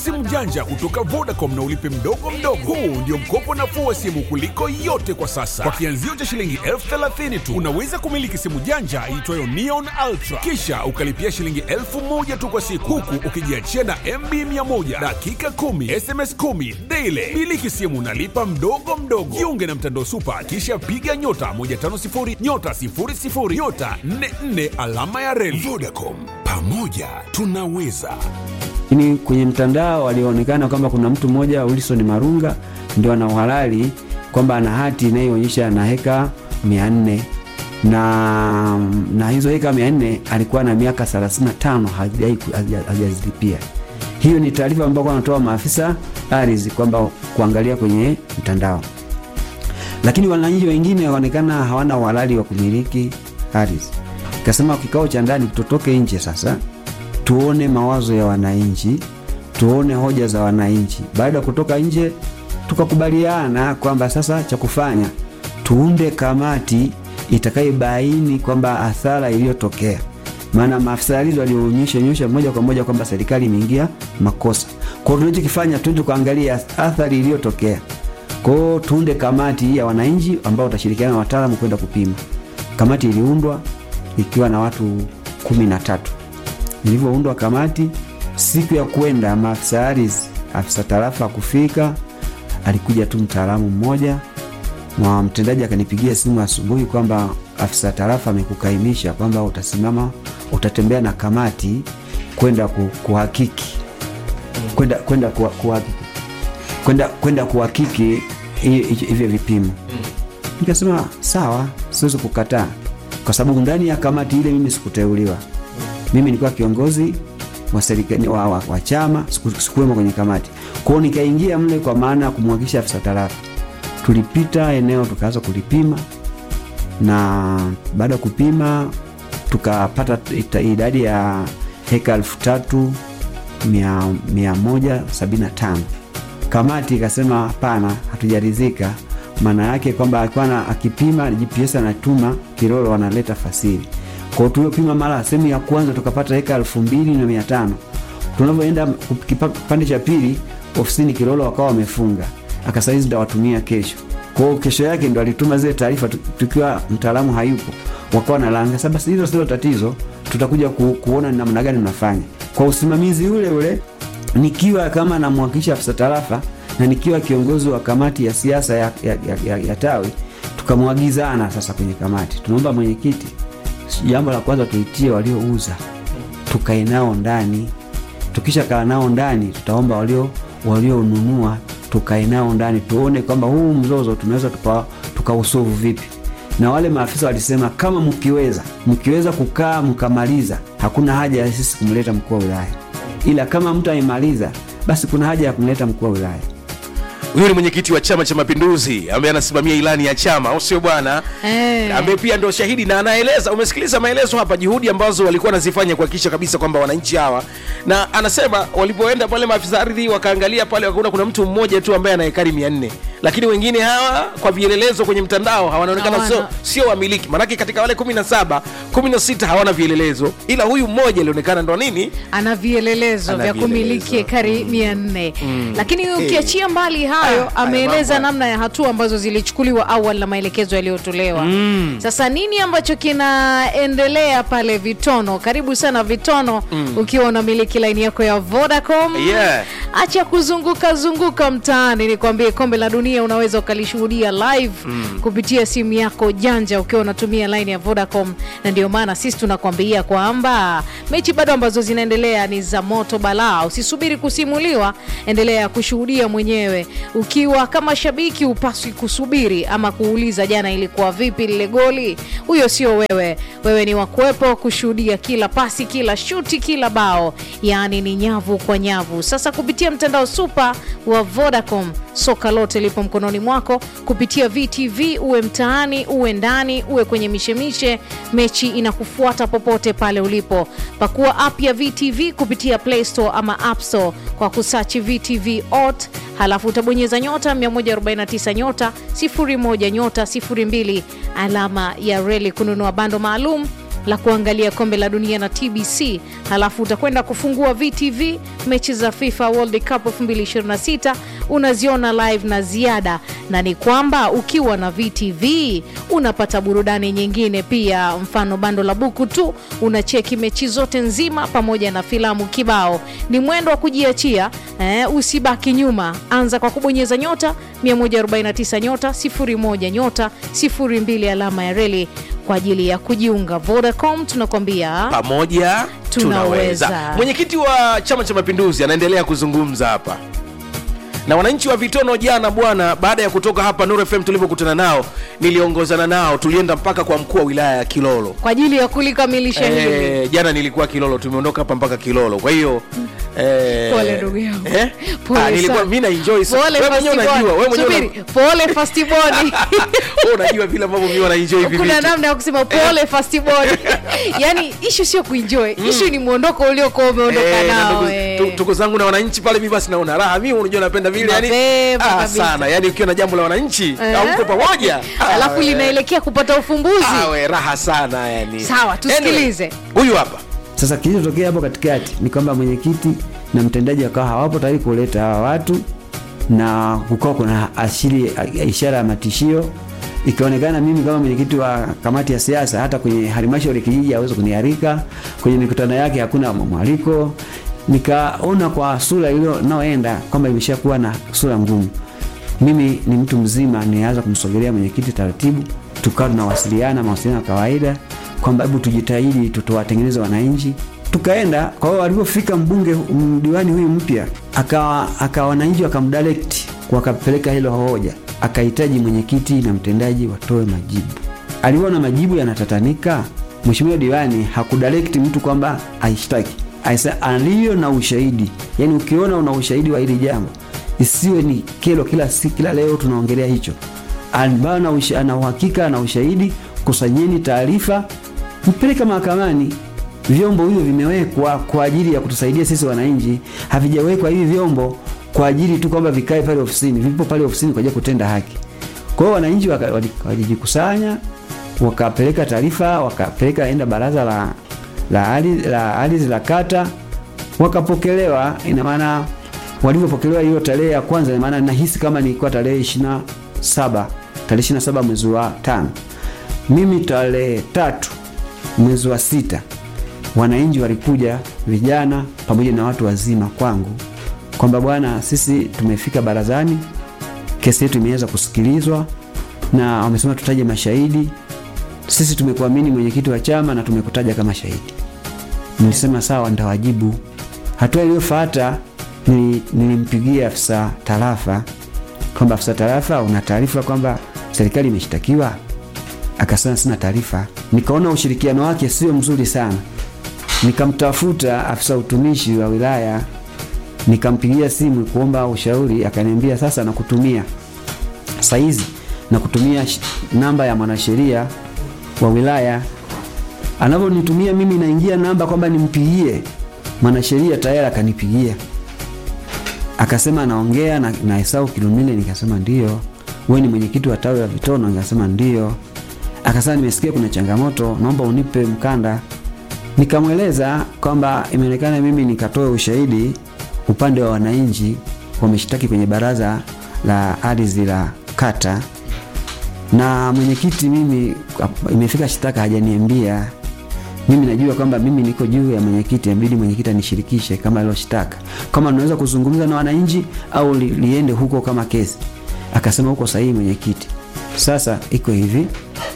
simu janja kutoka Vodacom na ulipe mdogo mdogo. Huu ndio mkopo nafuu wa simu kuliko yote kwa sasa. Kwa kianzio cha shilingi elfu thelathini tu unaweza kumiliki simu janja iitwayo Neon Ultra, kisha ukalipia shilingi elfu moja tu kwa siku, huku ukijiachia na MB 100 dakika 10 SMS 10 daily. Miliki simu nalipa mdogo mdogo. Jiunge na mtandao Super, kisha piga nyota 150 nyota 00 nyota 44 alama ya reli. Vodacom, pamoja tunaweza. Lakini kwenye mtandao walionekana kwamba kuna mtu mmoja Wilson Marunga ndio ana uhalali kwamba ana hati inayoonyesha ana heka 400 na na hizo heka 400 alikuwa na miaka 35 hajai- haja- hajazilipia. Hiyo ni taarifa ambayo wanatoa maafisa ardhi kwamba kuangalia kwenye mtandao, lakini wananchi wengine waonekana hawana uhalali wa kumiliki ardhi. Kasema kikao cha ndani tutoke nje sasa tuone mawazo ya wananchi, tuone hoja za wananchi. Baada ya kutoka nje, tukakubaliana kwamba sasa cha kufanya tuunde kamati itakayobaini kwamba athara iliyotokea, maana maafisa ardhi walionyesha nyosha moja kwa moja kwamba serikali imeingia makosa. Kwa hiyo tunachokifanya tuende kuangalia athari iliyotokea. Kwa hiyo tuunde kamati ya wananchi ambao watashirikiana na wataalamu kwenda kupima. Kamati iliundwa ikiwa na watu kumi na tatu ilivyoundwa kamati, siku ya kwenda maafisa ardhi, afisa tarafa kufika, alikuja tu mtaalamu mmoja na mtendaji akanipigia simu asubuhi kwamba afisa tarafa amekukaimisha kwamba utasimama, utatembea na kamati kwenda ku, kuhakiki kwenda kwenda kuha- kuhakiki kwenda kwenda kuhakiki hi- hi- hivyo vipimo. Nikasema sawa, siwezi kukataa, kwa sababu ndani ya kamati ile mimi sikuteuliwa mimi nilikuwa kiongozi wa serikali wa, wa, wa chama siku- sikuwemo kwenye kamati kwao nikaingia mle kwa maana ya kumwagisha afisa tarafa tulipita eneo tukaanza kulipima na baada ya kupima tukapata ita- idadi ya heka elfu tatu mia, mia moja sabini na tano kamati ikasema hapana hatujaridhika maana yake kwamba alikuwa na- akipima gps anatuma kilolo wanaleta fasili kwao tuliopima mara sehemu ya kwanza tukapata heka elfu mbili na mia tano tunavyoenda kipa- kipande cha pili ofisini kilolo wakawa wamefunga akasaizi ndawatumia kesho kwao kesho yake ndo alituma zile taarifa tu- tukiwa mtaalamu hayupo wakawa nalanga sasa basi hilo silo tatizo tutakuja ku, kuona ni namna gani mnafanya kwa usimamizi ule ule nikiwa kama namwakilisha afisa tarafa na nikiwa kiongozi wa kamati ya siasa ya, ya, ya, ya, ya tawi tukamwagizana sasa kwenye kamati tunaomba mwenyekiti jambo la kwanza tuitie waliouza tukae nao ndani tukisha kaa nao ndani tutaomba walio walionunua tukae nao ndani tuone kwamba huu mzozo tunaweza tuka- tukausovu vipi na wale maafisa walisema kama mkiweza mkiweza kukaa mkamaliza hakuna haja ya sisi kumleta mkuu wa wilaya ila kama mtu aimaliza basi kuna haja ya kumleta mkuu wa wilaya huyu ni mwenyekiti wa chama cha mapinduzi ambaye anasimamia ilani ya chama au sio bwana Eh. ambaye pia ndo shahidi na anaeleza umesikiliza maelezo hapa juhudi ambazo walikuwa wanazifanya kuhakikisha kabisa kwamba wananchi hawa na anasema walipoenda pale maafisa ardhi wakaangalia pale wakaona kuna mtu mmoja tu ambaye ana hekari 400 lakini wengine hawa kwa vielelezo kwenye mtandao hawanaonekana Hawana. sio sio wamiliki manake katika wale 17 16 hawana vielelezo ila huyu mmoja alionekana ndo nini ana vielelezo Ana vya vielelezo. kumiliki ekari mia nne lakini ukiachia mbali hayo Ah, ameeleza haya mambo. namna ya hatua ambazo zilichukuliwa awali na maelekezo yaliyotolewa sasa nini ambacho kinaendelea pale vitono karibu sana vitono ukiwa unamiliki laini yako ya vodacom Yeah. acha kuzunguka zunguka mtaani nikwambie kombe la dunia unaweza ukalishuhudia live kupitia simu yako janja ukiwa unatumia line ya vodacom na ndio maana sisi tunakwambia kwamba mechi bado ambazo zinaendelea ni za moto balaa usisubiri kusimuliwa endelea kushuhudia mwenyewe ukiwa kama shabiki upaswi kusubiri ama kuuliza jana ilikuwa vipi lile goli huyo sio wewe wewe ni wakuwepo kushuhudia kila pasi kila shuti kila bao yaani ni nyavu kwa nyavu sasa kupitia mtandao supa wa vodacom soka lote lipo mkononi mwako kupitia vtv uwe mtaani uwe ndani uwe kwenye mishemishe mechi inakufuata popote pale ulipo pakua app ya vtv kupitia play store ama app store kwa kusachi vtv ot halafu utabonyeza nyota 149 nyota 01 nyota 02 alama ya reli kununua bando maalum la kuangalia kombe la dunia na TBC, halafu utakwenda kufungua VTV mechi za FIFA World Cup 2026 unaziona live na ziada, na ni kwamba ukiwa na VTV unapata burudani nyingine pia, mfano bando la buku tu unacheki mechi zote nzima pamoja na filamu kibao. Ni mwendo wa kujiachia eh, usibaki nyuma. Anza kwa kubonyeza nyota 149 nyota 01 nyota 02 alama ya reli kwa ajili ya kujiunga. Vodacom tunakwambia pamoja Tunaweza. tunaweza. Mwenyekiti wa Chama cha Mapinduzi anaendelea kuzungumza hapa na wananchi wa Vitono jana bwana, baada ya kutoka hapa Nuru FM tulipokutana nao, niliongozana nao, tulienda mpaka kwa mkuu wa wilaya ya Kilolo. kwa ajili ya kulikamilisha hili. Eh, jana nilikuwa Kilolo, tumeondoka hapa mpaka Kilolo. Kwa hiyo eh, Pole ndugu yangu. eh? Pole Ah, nilikuwa sana. mimi na enjoy sana. Pole Wewe mwenyewe firstborn. unajua, wewe mwenyewe Subiri, pole firstborn. wewe unajua vile ambavyo mimi wana enjoy hivi kuna vitu. namna ya kusema pole firstborn. yani ishu sio kuenjoy ishu ni mwondoko uliokuwa umeondoka Eh, na nao ndugu- eh. tu- tuko zangu na wananchi pale, mimi basi naona raha. Mimi unajua napenda vile yani, Mapema ah, kabisa. sana yani, ukiwa na jambo la wananchi Eh? au mko pamoja, ah, alafu we. linaelekea kupata ufumbuzi Ah, we, raha sana yani. Sawa, tusikilize. Anyway, huyu hapa Sasa kilichotokea hapo katikati ni kwamba mwenyekiti na mtendaji wakawa hawapo tayari kuleta hawa watu, na kukawa kuna ashiri ishara ya matishio. Ikaonekana mimi kama mwenyekiti wa kamati ya siasa, hata kwenye halmashauri kijiji hawezi kunialika kwenye mikutano yake, hakuna mwaliko. Nikaona kwa sura iliyo naoenda kwamba imeshakuwa na sura ngumu. Mimi ni mtu mzima, nianza kumsogelea mwenyekiti taratibu, tukawa tunawasiliana mawasiliano ya kawaida kwamba hebu tujitahidi tutowatengeneze wananchi. Tukaenda kwa hiyo, alipofika mbunge m- diwani huyu mpya, akawa akawa wananchi wakamdirect, wakapeleka hilo hoja, akahitaji mwenyekiti na mtendaji watoe majibu. Aliona majibu yanatatanika, mheshimiwa diwani hakudirect mtu kwamba aishtaki, aisa aliyo na ushahidi. Yani ukiona una ushahidi wa hili jambo isiwe ni kero kila si kila leo tunaongelea hicho ambayo ana usha- ana uhakika na ushahidi, kusanyeni taarifa, mpeleke mahakamani. Vyombo hivyo vimewekwa kwa ajili ya kutusaidia sisi wananchi, havijawekwa hivi vyombo kwa ajili tu kwamba vikae pale ofisini. Vipo pale ofisini kwa ajili ya kutenda haki. Kwa hiyo wananchi waka- wali- walijikusanya, wakapeleka taarifa, wakapeleka enda baraza la la ardhi la, ardhi la kata, wakapokelewa. Ina maana walivyopokelewa hiyo tarehe ya kwanza, ina maana nahisi kama nilikuwa tarehe 27 tarehe 27 mwezi wa tano, mimi tarehe tatu mwezi wa sita, wananchi walikuja vijana pamoja na watu wazima kwangu kwamba bwana, sisi tumefika barazani, kesi yetu imeweza kusikilizwa na wamesema tutaje mashahidi. Sisi tumekuamini mwenyekiti wa chama na tumekutaja kama shahidi. Nilisema sawa, nitawajibu. Hatua iliyofuata nili- nilimpigia afisa tarafa kwamba afisa tarafa, una taarifa kwamba serikali imeshtakiwa? Akasema sina taarifa. Nikaona ushirikiano wake sio mzuri sana, nikamtafuta afisa utumishi wa wilaya, nikampigia simu kuomba ushauri, akaniambia sasa nakutumia saizi na kutumia sh- namba ya mwanasheria wa wilaya. Anavyonitumia mimi, naingia namba kwamba nimpigie mwanasheria, tayari akanipigia akasema anaongea na, na Esau Kilumile. Nikasema ndio. Wewe ni mwenyekiti wa tawi la Vitono? Nikasema ndio. Akasema nimesikia kuna changamoto, naomba unipe mkanda. Nikamweleza kwamba imeonekana mimi nikatoe ushahidi upande wa wananchi wameshtaki kwenye baraza la ardhi la kata, na mwenyekiti mimi imefika shtaka hajaniambia mimi najua kwamba mimi niko juu ya mwenyekiti, inabidi mwenyekiti anishirikishe kama aloshtaka, kama naweza kuzungumza na wananchi au li, liende huko kama kesi. Akasema huko sahihi mwenyekiti. Sasa iko hivi,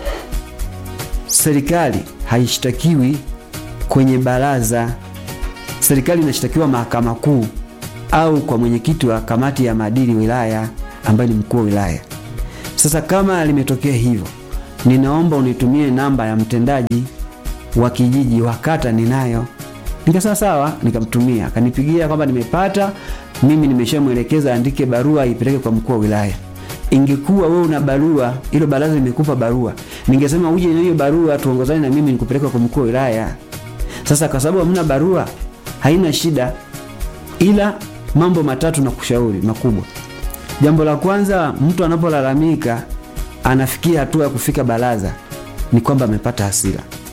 serikali haishtakiwi kwenye baraza, serikali inashtakiwa mahakama kuu au kwa mwenyekiti wa kamati ya maadili wilaya ambaye ni mkuu wa wilaya. Sasa kama limetokea hivyo, ninaomba unitumie namba ya mtendaji wa kijiji wa kata ninayo. Nikasema sawa, nikamtumia. Akanipigia kwamba nimepata, mimi nimeshamwelekeza andike barua ipeleke kwa mkuu wa wilaya. Ingekuwa wewe una barua, hilo baraza limekupa barua, ningesema uje na hiyo barua tuongozane na mimi nikupeleka kwa mkuu wa wilaya. Sasa kwa sababu hamna barua, haina shida, ila mambo matatu na kushauri makubwa. Jambo la kwanza, mtu anapolalamika anafikia hatua ya kufika baraza, ni kwamba amepata hasira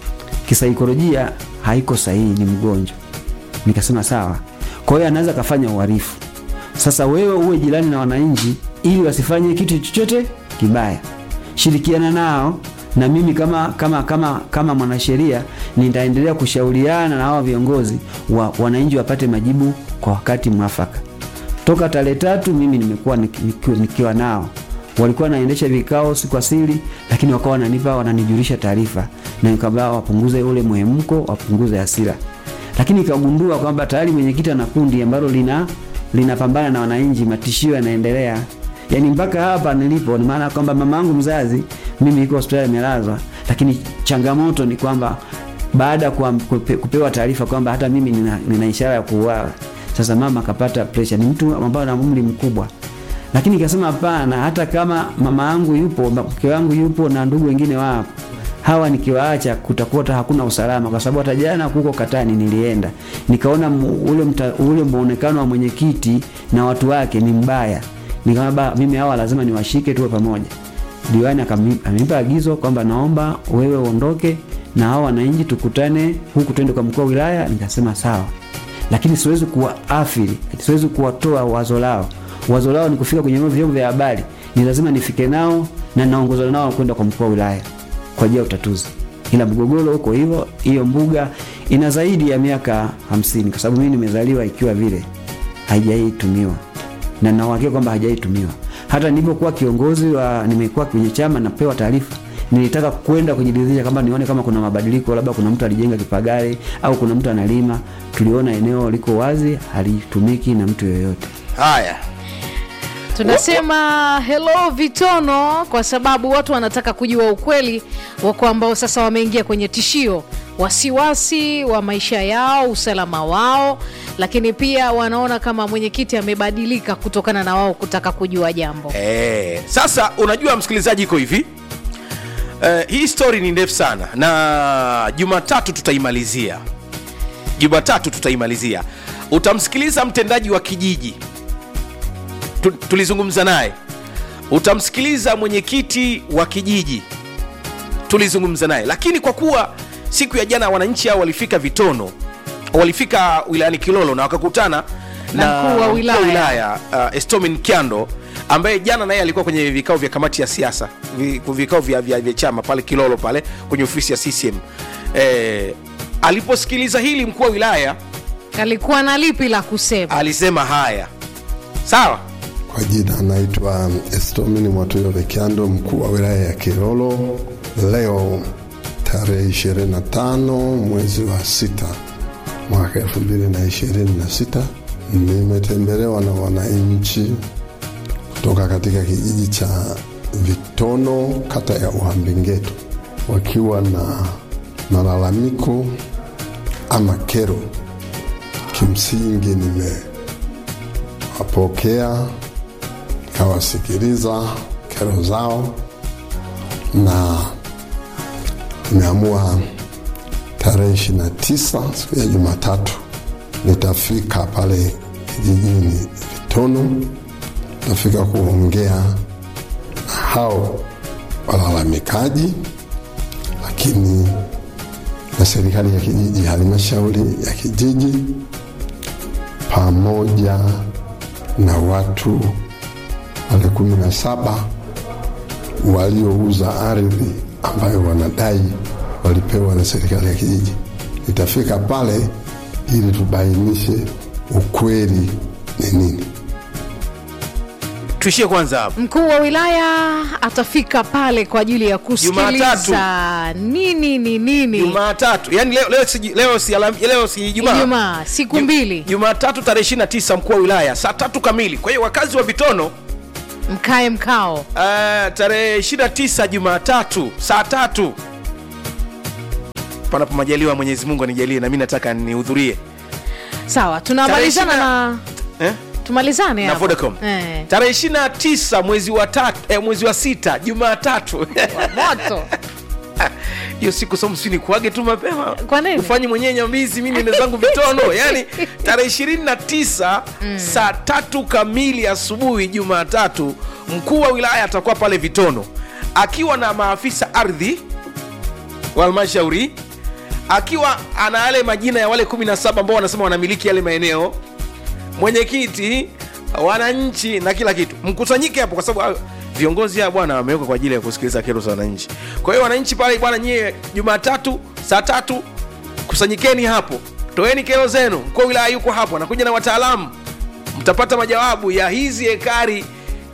kisaikolojia haiko sahihi, ni mgonjwa. Nikasema sawa. Kwa hiyo anaweza kafanya uhalifu. Sasa wewe uwe jirani na wananchi ili wasifanye kitu chochote kibaya, shirikiana nao na mimi kama kama kama kama mwanasheria nitaendelea kushauriana na hawa viongozi wa wananchi wapate majibu kwa wakati mwafaka. Toka tarehe tatu mimi nimekuwa nik- nikiwa, nikiwa nao, walikuwa naendesha vikao si kwa siri, lakini wakawa wananipa wananijulisha taarifa, na nikabaa wapunguze ule muhemko, wapunguze hasira, lakini ikagundua kwamba tayari mwenyekiti ana kundi ambalo lina linapambana na wananchi, matishio yanaendelea. Yaani mpaka hapa nilipo, ni maana kwamba mama yangu mzazi mimi iko hospitali amelazwa, lakini changamoto ni kwamba baada ya kuwa- kupe- kupewa taarifa kwamba hata mimi nina, nina ishara ya kuuawa, sasa mama akapata pressure. Ni mtu ambaye ana umri mkubwa, lakini ikasema hapana, hata kama mama yangu yupo, mke wangu yupo na ndugu wengine wapo, hawa nikiwaacha kutakuwa hata hakuna usalama, kwa sababu hata jana huko Katani nilienda nikaona mu- ule, mta, ule muonekano wa mwenyekiti na watu wake ni mbaya. Nikaona ba mimi hawa lazima niwashike tuwe pamoja. Diwani akami- amenipa agizo kwamba naomba wewe uondoke na hao wananchi tukutane huku, twende kwa mkuu wa wilaya. Nikasema sawa, lakini siwezi kuwaathiri, siwezi kuwatoa wazo lao. Wazo lao ni kufika kwenye vyombo vya habari, ni lazima nifike nao na naongozana nao kwenda kwa mkuu wa wilaya kwa ajili ya utatuzi. Ila mgogoro huko hivyo, hiyo mbuga ina zaidi ya miaka hamsini kwa sababu mimi nimezaliwa ikiwa vile haijaitumiwa na na uhakika kwamba hajaitumiwa. Hata nilipokuwa kiongozi wa nimekuwa kwenye chama napewa taarifa, nilitaka kwenda kujiridhisha kama nione kama kuna mabadiliko, labda kuna mtu alijenga kipagare au kuna mtu analima. Tuliona eneo liko wazi, halitumiki na mtu yoyote. haya tunasema hello vitono kwa sababu watu wanataka kujua ukweli wako ambao sasa wameingia kwenye tishio wasiwasi wa maisha yao usalama wao lakini pia wanaona kama mwenyekiti amebadilika kutokana na wao kutaka kujua jambo Eh, sasa unajua msikilizaji iko hivi eh, hii story ni ndefu sana na jumatatu tutaimalizia jumatatu tutaimalizia utamsikiliza mtendaji wa kijiji tu, tulizungumza naye utamsikiliza mwenyekiti wa kijiji tulizungumza naye lakini kwa kuwa siku ya jana wananchi hao walifika vitono walifika wilayani kilolo na wakakutana Na mkuu wa wilaya. wilaya uh, estomin kyando ambaye jana naye alikuwa kwenye vikao vya kamati ya siasa vi- vikao vya, vya, vya chama pale kilolo pale kwenye ofisi ya ccm eh, aliposikiliza hili mkuu wa wilaya alikuwa na lipi la kusema alisema haya sawa Kwa jina anaitwa Estomini Mwatulio Kyando, mkuu wa wilaya ya Kilolo. Leo tarehe 25 mwezi wa sita mwaka 2026 nimetembelewa na wananchi kutoka katika kijiji cha Vitono, kata ya Uhambingeto, wakiwa na malalamiko ama kero. Kimsingi nime wapokea kawasikiliza kero zao na nimeamua tarehe 29 siku ya Jumatatu nitafika pale kijijini Vitono, nitafika kuongea na hao walalamikaji, lakini na serikali ya kijiji, halmashauri ya kijiji pamoja na watu wale kumi na saba waliouza ardhi ambayo wanadai walipewa na serikali ya kijiji. Nitafika pale ili tubainishe ukweli ni nini. tuishie kwanza hapo mkuu wa wilaya atafika pale kwa ajili ya kusikiliza Jumatatu. nini ni nini jumatatu yani leo, leo, si, leo, si, alam, leo si ijumaa Ijumaa, siku Ju- mbili. jumatatu tarehe 29 mkuu wa wilaya saa tatu kamili kwa hiyo wakazi wa vitono mkae mkao uh, tarehe 29 jumatatu saa tatu panapo majaliwa mwenyezi mungu anijalie na mi nataka nihudhurie sawa tunamalizana Tarehe na eh? tumalizane na hapo. vodacom eh. tarehe 29 mwezi wa tatu eh, mwezi wa sita jumatatu moto hiyo siku somu si nikuage tu mapema Kwa nini? ufanye mwenyewe nyambizi mimi nene zangu vitono yani tarehe 29 saa tatu kamili asubuhi jumatatu mkuu wa wilaya atakuwa pale vitono akiwa na maafisa ardhi wa halmashauri akiwa ana yale majina ya wale 17 ambao wanasema wanamiliki yale maeneo mwenyekiti wananchi na kila kitu mkusanyike hapo kwa sababu hayo viongozi hao bwana wamewekwa kwa ajili ya kusikiliza kero za wananchi kwa hiyo wananchi pale bwana nyie jumatatu saa tatu kusanyikeni hapo toeni kero zenu mkuu wa wilaya yuko hapo anakuja na wataalamu mtapata majawabu ya hizi hekari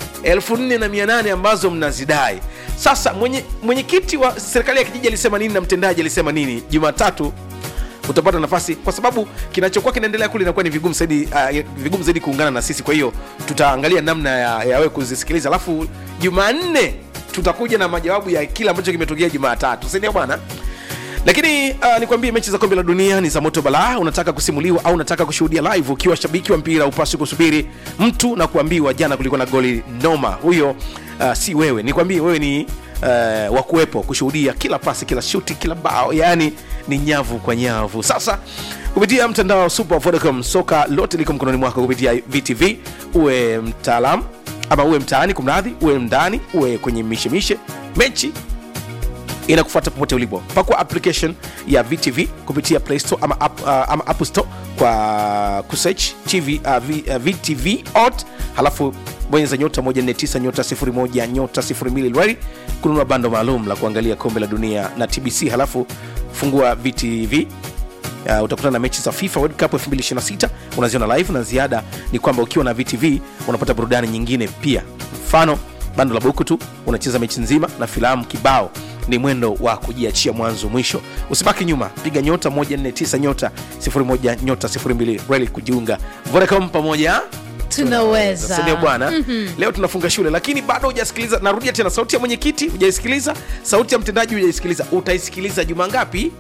4800 ambazo mnazidai sasa mwenye- mwenyekiti wa serikali ya kijiji alisema nini na mtendaji alisema nini jumatatu utapata nafasi kwa sababu kinachokuwa kinaendelea kule inakuwa ni vigumu zaidi uh, vigumu zaidi kuungana na sisi kwa hiyo tutaangalia namna ya, ya wewe kuzisikiliza alafu jumanne tutakuja na majawabu ya kile ambacho kimetokea jumatatu sindio bwana lakini uh, nikwambie mechi za kombe la dunia ni za moto balaa unataka kusimuliwa au unataka kushuhudia live ukiwa shabiki wa mpira upasi kusubiri mtu na kuambiwa jana kulikuwa na goli noma huyo uh, si wewe nikwambie wewe ni uh, wa kuwepo kushuhudia kila pasi kila shuti kila bao yaani ni nyavu kwa nyavu sasa kupitia mtandao wa super vodacom soka lote liko mkononi mwako kupitia vtv uwe mtaalam ama uwe mtaani kumradhi uwe ndani uwe kwenye mishemishe mechi inakufuata popote ulipo pakua application ya vtv kupitia play store ama, app, uh, ama app store kwa kusearch TV, uh, v, uh, vtv ot halafu bonyeza nyota 149 nyota 01 nyota 02 lwari kununua bando maalum la kuangalia kombe la dunia na tbc halafu fungua vtv Uh, utakutana na mechi za fifa world cup 2026 unaziona live na ziada ni kwamba ukiwa na vtv unapata burudani nyingine pia mfano bando la buku tu unacheza mechi nzima na filamu kibao ni mwendo wa kujiachia mwanzo mwisho usibaki nyuma piga nyota 149 nyota 01 nyota 02 reli kujiunga vodacom pamoja tunaweza sindio bwana mm-hmm. leo tunafunga shule lakini bado hujasikiliza narudia tena sauti ya mwenyekiti hujaisikiliza sauti ya mtendaji hujaisikiliza utaisikiliza juma ngapi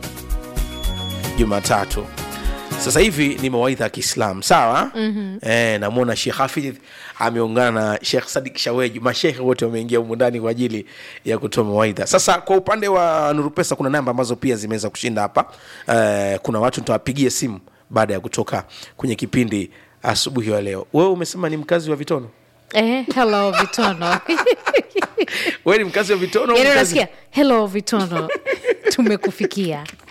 jumatatu sasa hivi ni mawaidha ya kiislam sawa mm-hmm. e, namwona shekh hafidh ameungana na shekh sadik shaweji mashehe wote wameingia humu ndani kwa ajili ya kutoa mawaidha sasa kwa upande wa nurupesa kuna namba ambazo pia zimeweza kushinda hapa e, kuna watu nitawapigia simu baada ya kutoka kwenye kipindi asubuhi wa leo wewe umesema ni mkazi wa vitono eh, hello vitono wewe ni mkazi wa vitono au yani mkazi- unasikia hello vitono tumekufikia